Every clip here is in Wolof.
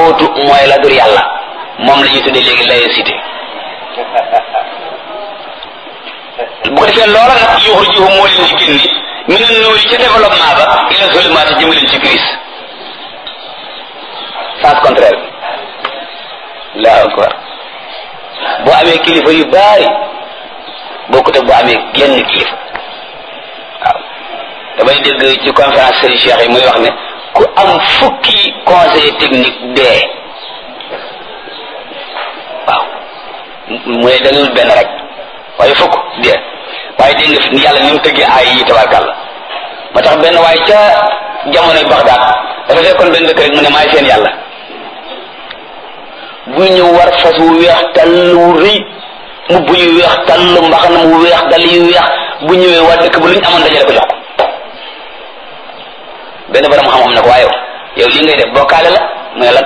taaxuutu mooy la dur yàlla moom la ñuy tuddee léegi laïcité bu ko defee loola nag yuxrijuhum moo leen di génni min an nuuri ca développement ba ila zulumaati jëme leen ci crise sens contraire bi laa akbar boo amee kilifa yu baari bokkut ak boo amee genn kilifa waaw damay dégg ci conférence Serigne Cheikh yi muy wax ne ku am fukki conseiller technique dee waaw mu ne dalul benn rek waaye fukk dee waaye dégg nga fi yàlla ni mu tëggee ay yi tabarkàlla ma tax benn waaye ca jamonoy Bagdad dafa fekkoon benn dëkk rek mu ne maay seen yàlla bu ñëw war fas wu weex tàll wu rëy mbubb yu weex tàll mbaxana mu weex dal yu weex bu ñëwee waa dëkk ba lu ñu amoon dajale ko jox ko benn borom xam-xam ne ko waaye yow lii ngay def bokkaale la mu ne lan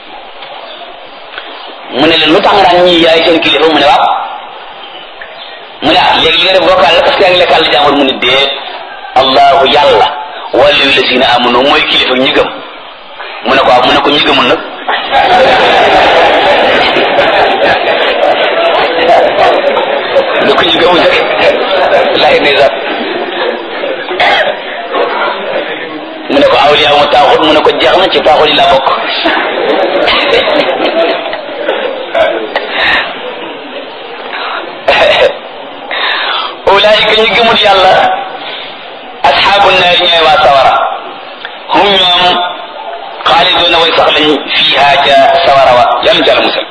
mu ne leen lu tax nga daan ñii yaay seen kilifa mu ne waaw mu ne ah léegi li nga def bokkaale la parce que yaa ngi lekkal jàmbur mu ne déet allahu yàlla waliyu lazina amanu mooy kilifa ñi gëm mu ne ko waaw mu ne ko ñi gëmul nag lu ko ñu gëmul nag lay ne sax mu ne ko awliya mu taaxut mu ne ko jeex na ci taaxut yi laa bokk ulaayika ñu gëmul yàlla asxaabu naar ñooy waa sawara hum ñoom xaaliduuna way sax lañ fiiha ca sawara wa yàlla jàll musal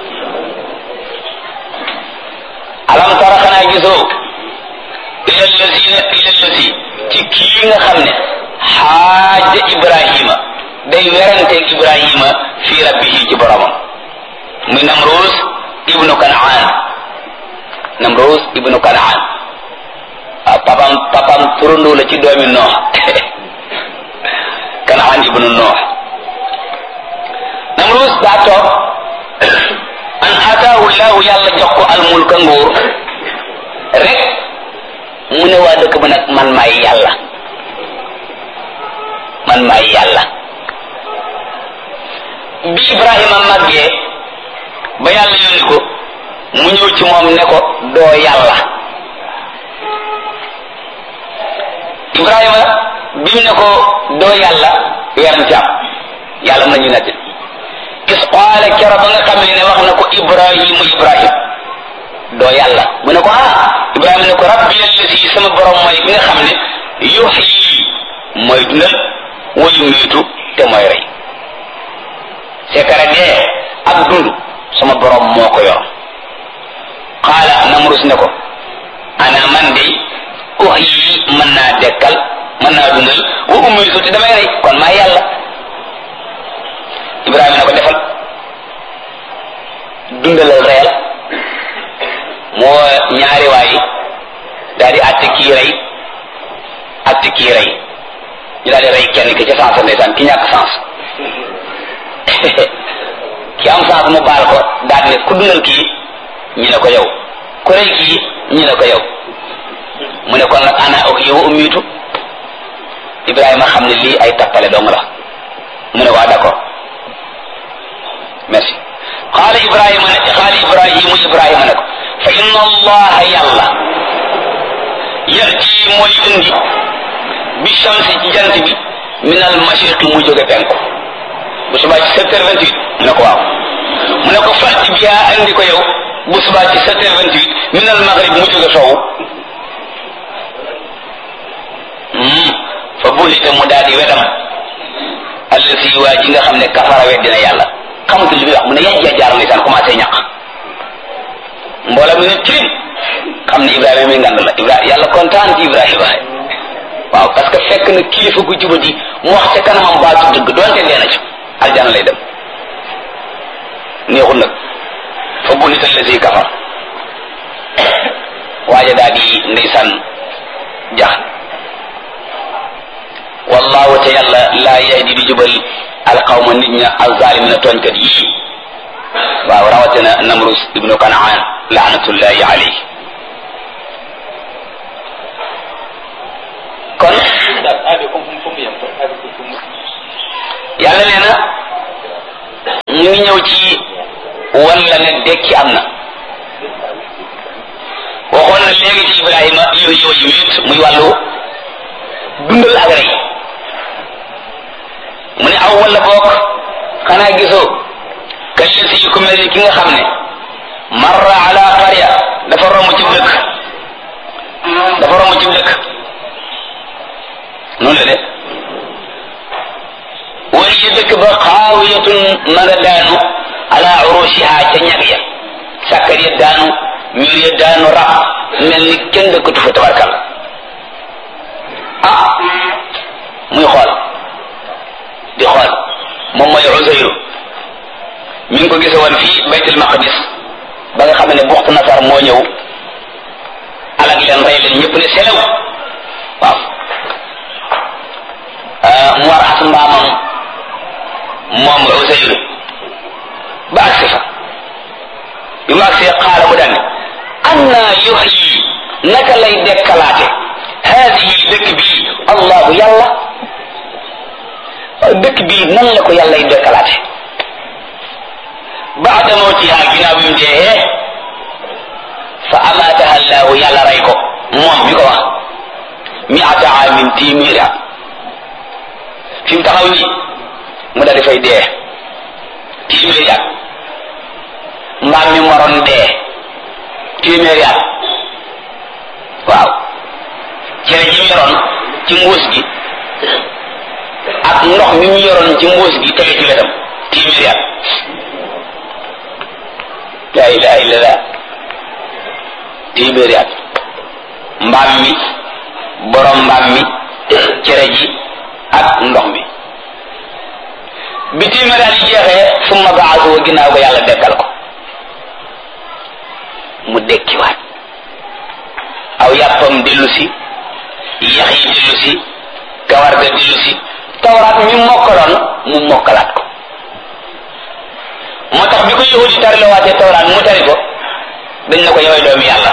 alam tara xanaa gisoo ila allazina ila allazi ci kii nga xam ne xaaja ibrahima day weranteeg ibrahima fi rabbihi ci boromam muy namrus ibnu kanaan namrus ibnu kanaan waaw papam papam turandoo la ci doomi noox kanaan ibnu noox namrus daa toog an ataahu llahu yàlla jox ko almulka nguur rek mu ne waa dëkk ba nag man maay yàlla man maay yàlla bi ibrahima màggee ba yàlla yónni ko mu ñëw ci moom ne ko doo yàlla ibrahima bi mu ne ko doo yàlla weeram ci am yàlla mën nañu nett is qaala kero ba nga xam ne wax na ko ibrahimu ibrahim doo yàlla mu ne ko ah ibrahima ne ko rabbi allazi sama borom mooy bi nga xam ne yuxyi mooy dundal wa yumiitu te mooy rey sekara dee ak dund sama borom moo ko yor qaala namrus ne ko ana man de uxyi mën naa dekkal mën naa dundal wa umiitu te damay rey kon maa yàlla ibrahima ne ko defal dundalal reyal moo ñaari waay daal di àtte kii rey àtte kii rey ñu daal di rey kenn ki ca sens ndeysaan ki ñàkk sens ki am sens mu baal ko daal ne ku dundal kii ñi ne ko yow ku rey kii ñi ne ko yow mu ne kon nag ana ak yow ummiitu Ibrahima xam ne lii ay tappale dong la mu ne waa d'accord merci xaala Ibrahima ne xaala Ibrahimu Ibrahima ne ko fa inna allaha yàlla yati mooy indi bi shamsi ci jant bi min al mashriqi mu jóge penku bu subaa ci sept heures vingt huit mu ne ko waaw mu ne ko fàtti bi yaa andi ko yow bu subaa ci sept heures vingt huit min al maghrib mu jóge soowu fa buhita mu daal di wedam allasi waa ji nga xam ne kafara weddina yàlla xamatul li muy wax mu ne yàjj yàjjaar ndeysaan commencé ñàq mboolem mi ne tirim xam ne Ibrahima mi ngand la Ibrahima yàlla kontaan ci Ibrahima waaw parce que fekk na kilifa gu jubadi mu wax ca kanamam baatu dëgg doonte dee na ci aljana lay dem neexul nag fa buhita allasi kafar waaja daal di ndeysaan jax wallahu te yàlla laa yahdi di jubal alqawma nit ña alzalimina tooñkat yii waaw rawatina namrus ibnu kanaan laanatullahi alayhi kon yàlla nee na ñu ngi ñëw ci walla ne dekki am na waxoon na léegi ci Ibrahima yooyu yooyu it muy wàllu dundal ak rey mu ne aw walla boog xanaa gisoo kallisi yu ko mel ni ki nga xam ne marra ala qarya dafa romb ci dëkk dafa romb ci dëkk noonu la de wala ya dëkk ba xaawiyatun ma nga daanu ala urushiha ca ñag ya sàkkar ya daanu mur ya daanu rab mel ni kenn dëkkatu fa tabarkal ah muy xool di xool moom mooy Uzayru mi ngi ko gise woon fii baytul maqdis ba nga xam ne buxtu nasar moo ñëw alag leen rey leen ñëpp ne selew waaw mu war as mbaamam moom Uzayru ba agsi fa bi mu agsi xaala mu daan anna yuhyi naka lay dekkalaate haadihi dëkk bii allahu yàlla dëkk bii nan la ko yàlla y dekkalaate baada mawtiha ginnaaw bi mu dee fa amaataha allahu yàlla rey ko moom mi ko wax miata amin téeméeri at fi mu taxaw nii mu daal di fay dee téeméeri at mbaam mi moroon dee téeméeri at waaw cere ji mu yoroon ci mbuus gi ak ndox mi mu yoroon ci mbuus gi tege ci wetam téeméeri at la ilaha illallah téeméeri at mbaam mi borom mbaam mi cere ji ak ndox mi bi téeméeri at yi jeexee summa baasu ginnaaw ko yàlla dekkal ko mu dekkiwaat aw yàppam dellu si yax yi dellu si kawar ga dellu si tawraat mi mokkaloon mu mokkalaat ko moo tax bi ko yahudi tari la waatee tawraat mu tari ko dañ na ko yowee doomi yàlla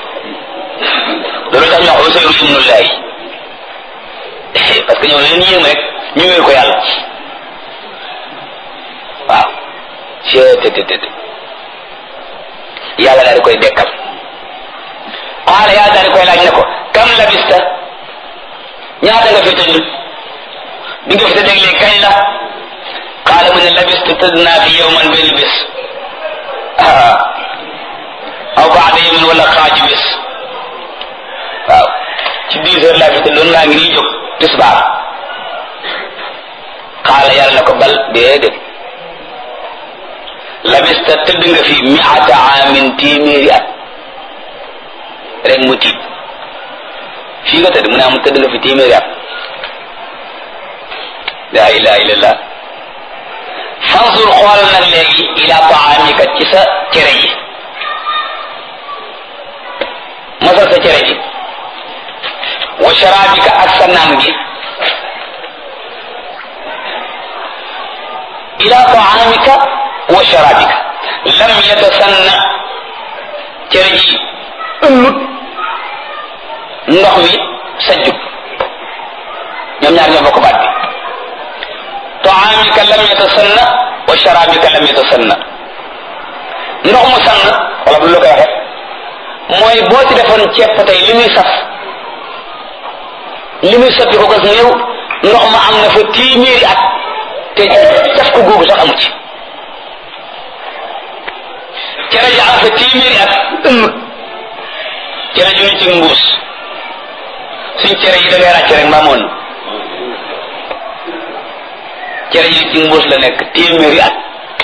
loolu tax ñu wax Usayru ibnullahi parce que ñoo leen yéem rek ñu wéer ko yàlla waaw cettt yàlla daal di koy dekkal xaala yàlla daal di koy laaj ne ko kam labista ñaata nga fi tëdd bi nga fi tëdd léegi kañ la xaala mu ne labistu tëdd naa fi yow man benn bés aw baada yawmin wala xaaju bés waaw ci dix heures laa fi tëddoon laa ngi nii jóg tisbaar xaala yàlla na ko bal déedéet labista tëdd nga fi miata amin téeméeri at rek mu tiit fii nga tëdd mu ne am tëdd nga fi téeméeri at la ilaha illallah fansur xoolal nag léegi ila taamika ci sa cere ji masal sa cere ji wa sharabika ak sa naan gi ila taamika wa sharabika lam yatasanna cere ji ëllut ndox mi sajjut ñoom ñaar ñoo bokk baat bi taamika lam yatasanna wa sharabika lam yatasanna ndox mu sann wala bu lu koy waxe mooy boo ci defoon ceeb tey li muy saf li muy soppi ko gas néew ndox ma am na fa téeméeri at te caf ko googu sax amu ci cere ji am fa téeméeri at ëmmut cere ji ñu ci mbuus suñ cere yi da ngay ràcc rek mbaa moon cere ji ci mbuus la nekk téeméeri at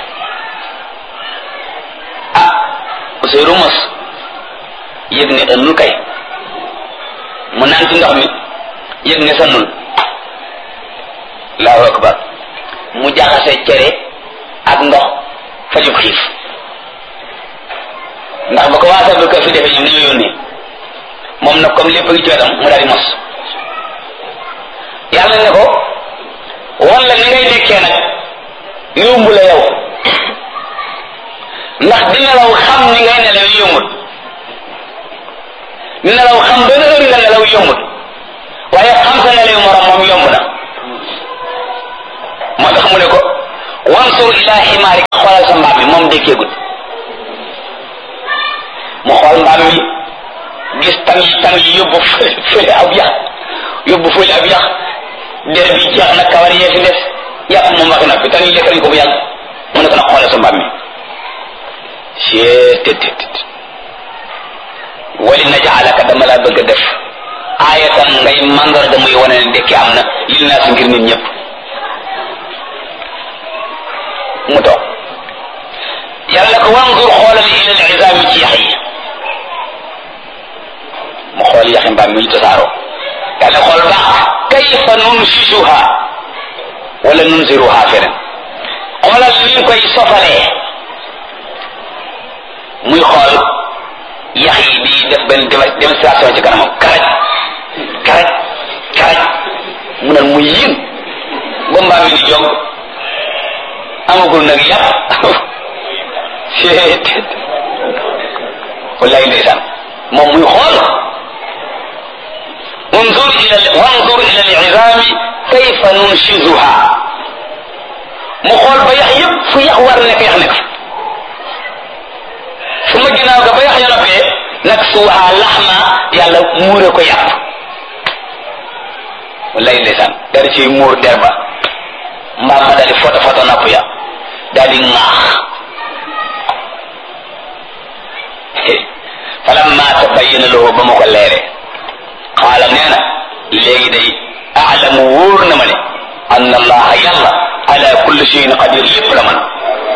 ah Ousseynou mos yëg ne ënnul kay mu naan ci ndox mi yëg ne sannul allahu akbar mu jaxase cere ak ndox fajub xiif ndax ba ko waa sabal ko fi defee ñoom dañoo yónnee moom nag comme lépp ngi ci wetam mu daal di mos yàlla ne ko wan la ni ngay dekkee nag yomb la yow ndax di nelaw xam ni ngay nelaw yombut di nelaw xam benn heure nga nelaw yombut waaye xam sa nelaw morom moom yomb na moo tax mu ne ko wansur ila ximaari ndékkeegul mu xool mbaam mi gis tam yi tam yi yóbbu fële ab yax yóbbu fële ab yax der bi jeex na kawar yee fi des yàpp moom wax na fi tam yi lekk nañ ko bu yàgg mu ne ko nag xoolal sa mbaam mi cee tet tet wali najaalaka dama laa bëgg a def aayatan ngay mandarga muy wane ne dekki am na lil naa si ngir nit ñëpp mu toog yàlla ko wanzur xoolal ila al izaami ci yax yi mu xool yaxi mbaam mi ñu tasaaroo yàlla xool baax kayfa nunsisuha wala nunziruha feneen xoolal liñ koy sofalee muy xool yax yi di def benn démonstration ci kanamam karaj karaj karaj mu naan mu yin ba mbaam mi di jog amagul nag yàpp seet wallahi ndeysaan moom muy xool انظر الى وانظر الى العظام كيف ننشزها mu xool ba yax yëpp fu yax war nekk yax nekk su ma ginnaaw ga ba yax ya noppee nag suuxaa laxma yàlla muure ko yàpp wallahi ndeysaan dari ciy muur der ba mbaam ma daal di foto foto napp ya daal di ŋaax falamma tabayyana lahu ba ma ko leere xaala nee na léegi day aalamu wóor na ma ne anna allaha yàlla ala kulli shay'in qadir lépp la man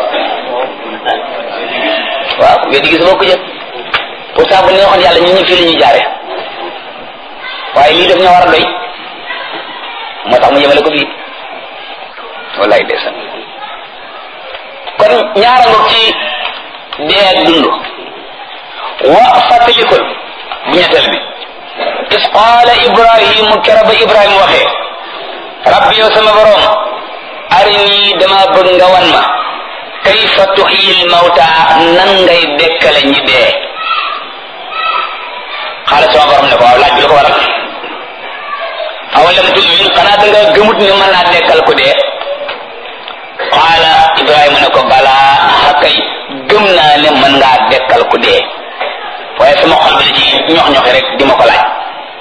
waaw weddi gis boo ko jël pourtant bu neexoon yàlla ñun ñu fii la ñuy jaare waaye lii daf ñoo war a doy moo tax mu yemale ko fii wallaay ndeysaan kon ñaara ngoog ci dee ak dund wa fàttalikul bu ñetteel bi is qaala ibrahimu kera ba ibrahima waxee rabbi yow sama borom arini dama bëgg nga wan ma kayfa tuxyil mawta nan ngay dekkale ñi dee xaala sama borom ne ko waaw laaj bi la ko waral awalam tumin xanaa da nga gëmut ne mën naa dekkal ku dee qaala ibrahima ne ko balaa xakay gëm naa ne mën ngaa dekkal ku dee waaye sama xol bi da ci ñox ñoxi rek di ma ko laaj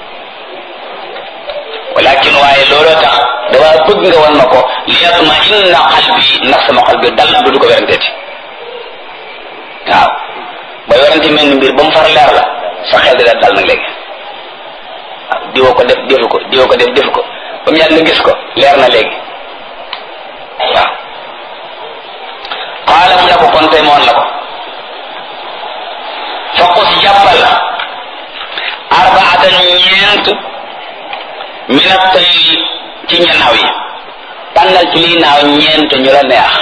walakin waaye looloo tax dama bëgg nga wan ma ko liyatma inna qalbi ndax sama xol bi dal du du ko weranteeti waaw booy werante mel ni mbir ba mu far leer la sa xel di dal nag léegi waaw diwoo ko def defu ko diwoo ko def defu ko ba mu yàgg nga gis ko leer na léegi waaw qaala mu ne ko kon tey moon la ko faqus jàppal arbaatan ñeent min at-tayri ci ñanaaw yi tànnal ci lii naaw ñeent ñu la neex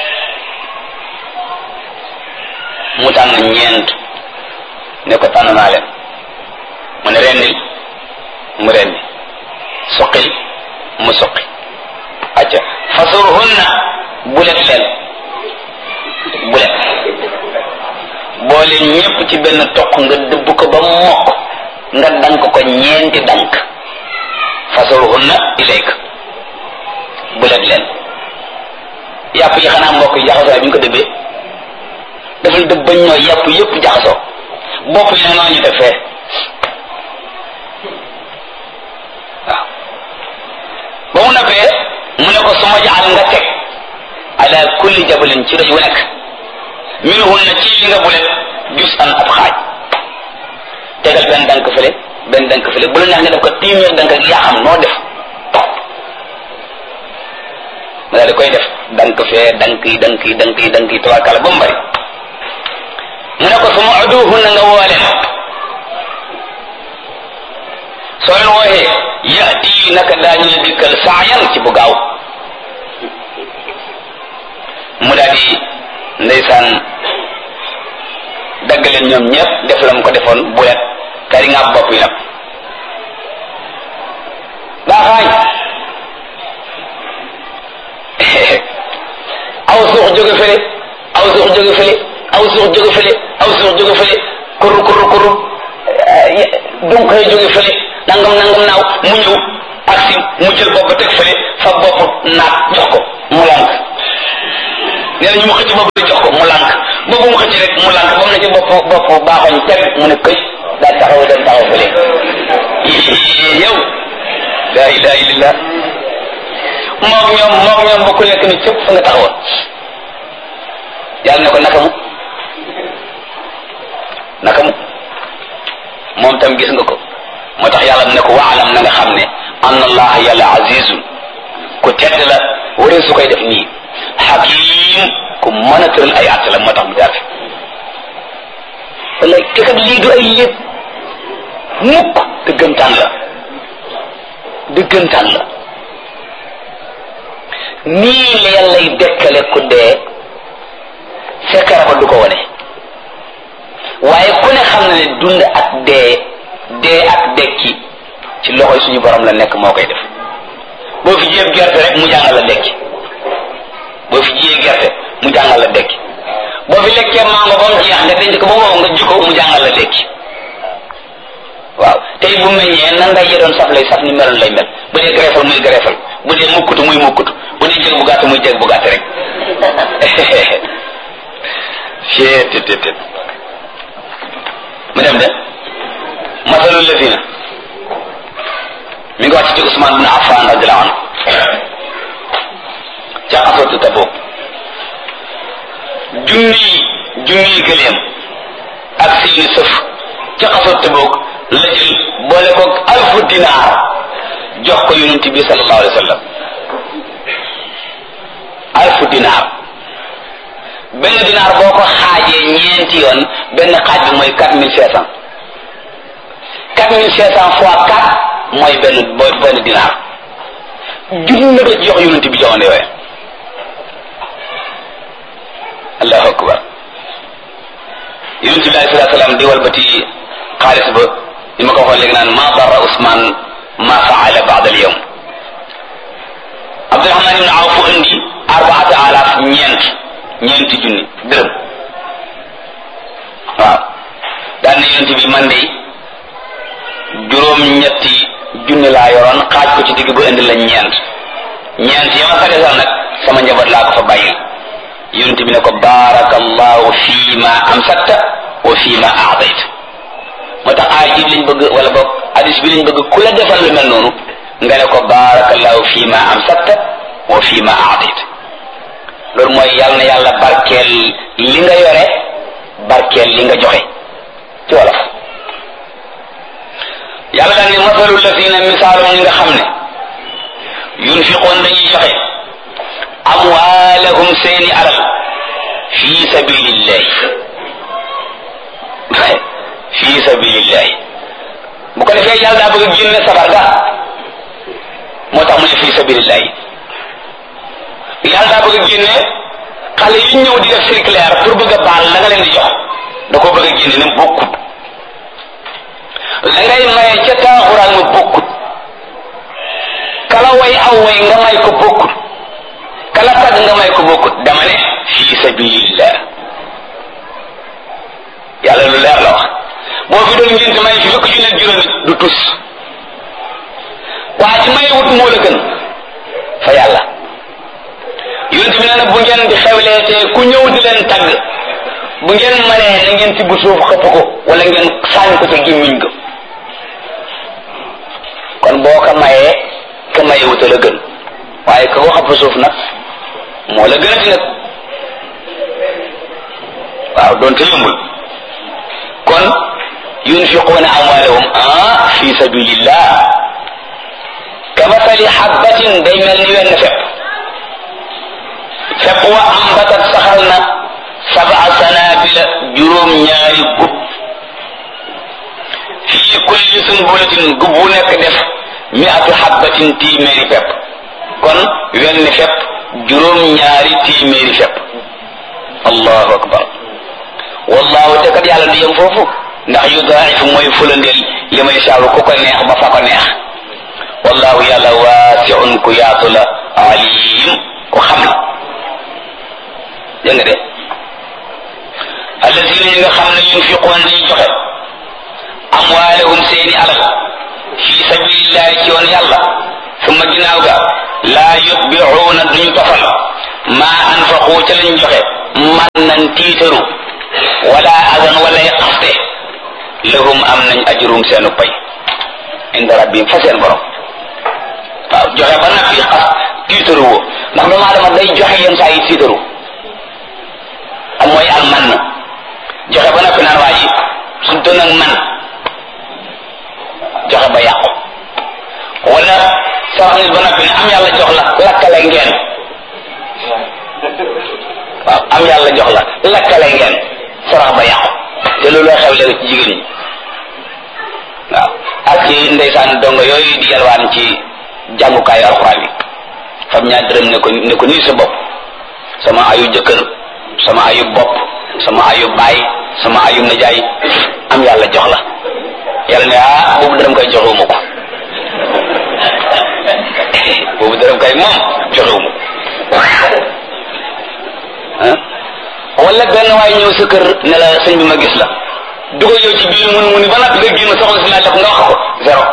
mu tànn ñeent ne ko tànn naa leen mu ne rendil mu rendi suqil mu suqi acca fasurhunna bulet leen bulet boole ñépp ci benn toq nga dëbb ko ba mokk nga dank ko ñeenti dank fasurhunna ilayk bulet leen yàpp yi xanaa mbokk yi jaxasoo bi ñu ko dëbbee dafal dëbb bañ ñoo yàpp yépp jaxasoo bopp yi ne noonu ñu def fee waaw ba mu noppee mu ne ko suma jaal nga teg ala kulli jabalin ci doj wu nekk minhunna ci li nga bulet jus an ab xaaj tegal benn dank fële benn dank fële bu la neex nga def ko téeméer dank ak yaa xam noo def ma daal di koy def dank fee dank yi dank yi dank yi dank yi tawaakala ba mu bari mu ne ko suma uduhunna nga woo leen soo leen wooxee yati naka daañu la dikkal saayan ci bu gaaw mu daal di ndeysaan dagg leen ñoom ñëpp def la mu ko defoon bulet kari nga bopp yi nag baaxaañ aw suux jóge fële aw suux jóge fële aw suux jóge fële aw suux jóge fële kurru kurru kurru donc koy jóge fële nangam nangam naaw mu ñëw aksi mu jël bopp teg fële fa bopp naat jox ko mu lànk nee na ñu mu xëcc bopp jox ko mu lànk boobu mu xëcc rek mu lànk ba mu ne ci bopp bopp baaxoñ teg mu ne këj daal taxaw dem taxaw fële yow la ilaha illallah moog ñoom moog ñoom ba ku nekk ni cëpp fa nga taxawoon yàlla ne ko naka mu naka mu moom tam gis nga ko moo tax yàlla ne ko waalam na nga xam ne anna allaha yàlla azizun ku tedd la waree su koy def nii hakim ku mën a tëral ay àtt la moo tax mu jaar fi wala te kat lii du ay lépp mukk dëggantaan la dëggantaan la nii la yàllay dekkale ku dee fekkara ko du ko wane waaye ku ne xam na ne dund ak dee dee ak dekki ci loxoy suñu borom la nekk moo koy def boo fi jiyee gerte rek mu jàngal la dekki boo fi jiyee gerte mu jàngal la dekki boo fi lekkee mango ba mu jeex nga denc ko ba wow nga jikko mu jàngal la dekki waaw tey bu meññee nan ngay doon saf lay saf ni meloon lay mel bu dee greffal muy greffal bu dee mukkutu muy mukkutu bu dee jég bu gàtt muy jég bu gàtt rek tet tet tet mu dem de masalul lazina mi ngi wàcc ci Usmaan bin Affan radiyallahu anhu ca xasatu Tabuk junni junni gëléem ak seeni sëf ca xasatu Tabuk la jël boole ko alfu dinaar jox ko yonent bi sallallahu alayhi wa sallam alfu dinaar benn dinaar boo ko xaajee ñeenti yoon benn xaaj bi mooy quatre mille cinq cent quatre mille cinq cent fois quatre mooy benn mooy benn dinaar junni la ko jox yonent bi jamono yooyu allahu akbar yonent bi alayhi salaatu salaam di walbati xaalis ba li ma ko waxoon léegi naan ma darra Ousmane ma faala baada al yawm Abdurahman ibn Awf indi arbaata alaaf ñeent ñeenti junni dërëm waaw daan na yonent bi man de juróom ñetti junni laa yoroon xaaj ko ci digg ba indi la ñeent ñeent yi ma fa desal nag sama njaboot laa ko fa bàyyil yonent bi ne ko baarakallahu fii ma amsakta wa fii ma aadayta moo tax aay ji lañ bëgg wala boog hadis bi lañ bëgg ku la defal lu mel noonu nga ne ko baarakallahu fii ma amsakta wa fii ma aadayta loolu mooy yàlla na yàlla barkeel li nga yore barkeel li nga joxe ci wolof yàlla daal ni masalu lazina misaalum ñi nga xam ne yunfiqoon dañuy joxe amwaalahum seeni alal fi sabilillahi fi sabilillahi bu ko defee yàlla daa bëgg a génne sabar ga moo tax mu ne fi sabilillahi yàlla daa bëgg a génne xale yi ñëw di def circulaire pour bëgg a baal la nga leen di jox da koo bëgg a génne ne bokkut la ngay maye ca taaxuraan ma bokkut kala way aw way nga may ko bokkut kala tagg nga may ko bokkut dama ne fi sabilillah yàlla lu leer la wax boo fi doon ngénte may fi fukk junne ak juróomi du tus waa ci may wut moo la gën fa yàlla yonent bi nee na bu ngeen di xewlee te ku ñëw di leen tagg bu ngeen maree na ngeen tibb suuf xëpp ko wala ngeen saañ ko ca gémmiñ ga kon boo ko mayee ka maye wuta la gën waaye ka ko xëpp suuf nag moo la gën a di nag waaw doonte yombul kon yunfiquuna amwaalahum ah fi sabilillah kamasali habbatin day mel ni wenn fepp fepp wa ambatat saxal na sabaa sanabila juróom ñaari gub fii kulli sunbulatin gub bu nekk def miatu habbatin téeméeri fepp kon wenn fepp juróom ñaari téeméeri fepp allahu akbar wallahu te kat yàlla du yem foofu ndax yudaa'ifu mooy fulandeel li may saabu ku ko neex ba fa ko neex wallahu yàlla waasiun ku yaatu la alim ku xam la dégg nga de alladina yi nga xam ne yunfiquun dañuy joxe amwaalahum seeni alal fi sabilillahi ci yoon yàlla summa ginnaaw ga laa yutbicuuna duñu tofal maa anfaqu ca lañ joxe man nañ tiitaru wala adan walay xaste lahum am nañ ajrum seenu pay inda rabbihim fa seen borom waaw joxe ba nag fi xas tiitaru woo ndax doomu aadama day joxe yenn saa yi tiitaru am mooy al man joxe ba nag fi naan waa ji su doon ak man joxe ba yàqu wala sarax nit ba nag fi ne am yàlla jox la lakkale ngeen waaw am yàlla jox la lakkale ngeen sarax ba yàqu te loolu xew léegi ci jigéen ñi waaw ak ci ndeysaan dongo yooyu di yalwaan ci jàngukaayu alxuraan yi fam ñaar dërëm ne ko ne ko nii sa bopp sama ayu jëkkër sama ayu bopp sama ayu baay sama ayu najaay am yàlla jox la yàlla ne ah boobu dërëm koy joxewuma ko boobu dërëm kay moom joxewuma ko wala benn waay ñëw sa kër ne la sëñ bi ma gis la dugal yow ci biir mun mu ni ba noppi nga génn soxna si laaj la ko nga wax ko zéro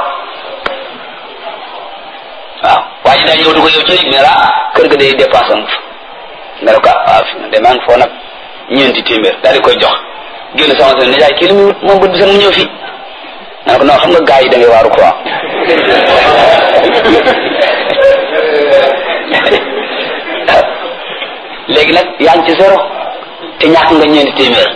waaw waa ji daa ñëw dugal yow ci néeg ne la kër ga day dépense am nga ne ko waaw fi de maa ngi foo nag ñeenti téeméer daal di koy jox génn soxna si ne jaay kii li muy wut moom bët bi sax mu ñëw fii nga ne ko non xam nga gars yi da ngay waaru quoi léegi nag yaa ngi ci zéro te ñàkk nga ñeenti téeméer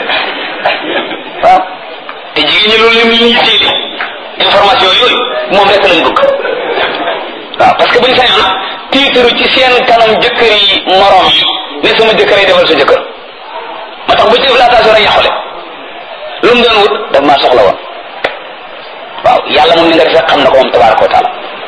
waaw te jigéen ñi loolu lim ñuy téeli information yooyu moom rek lañ bëgg waaw parce que buñ sañoon tiitaru ci seen kanam jëkkër yi morom yi ne sama jëkkër yi defal sa jëkkër moo tax bu ci def laatation rek yàqule lu mu doon wut daf maa soxla woon waaw yàlla moom ni nga defee xam na ko moom tabaraka wa taala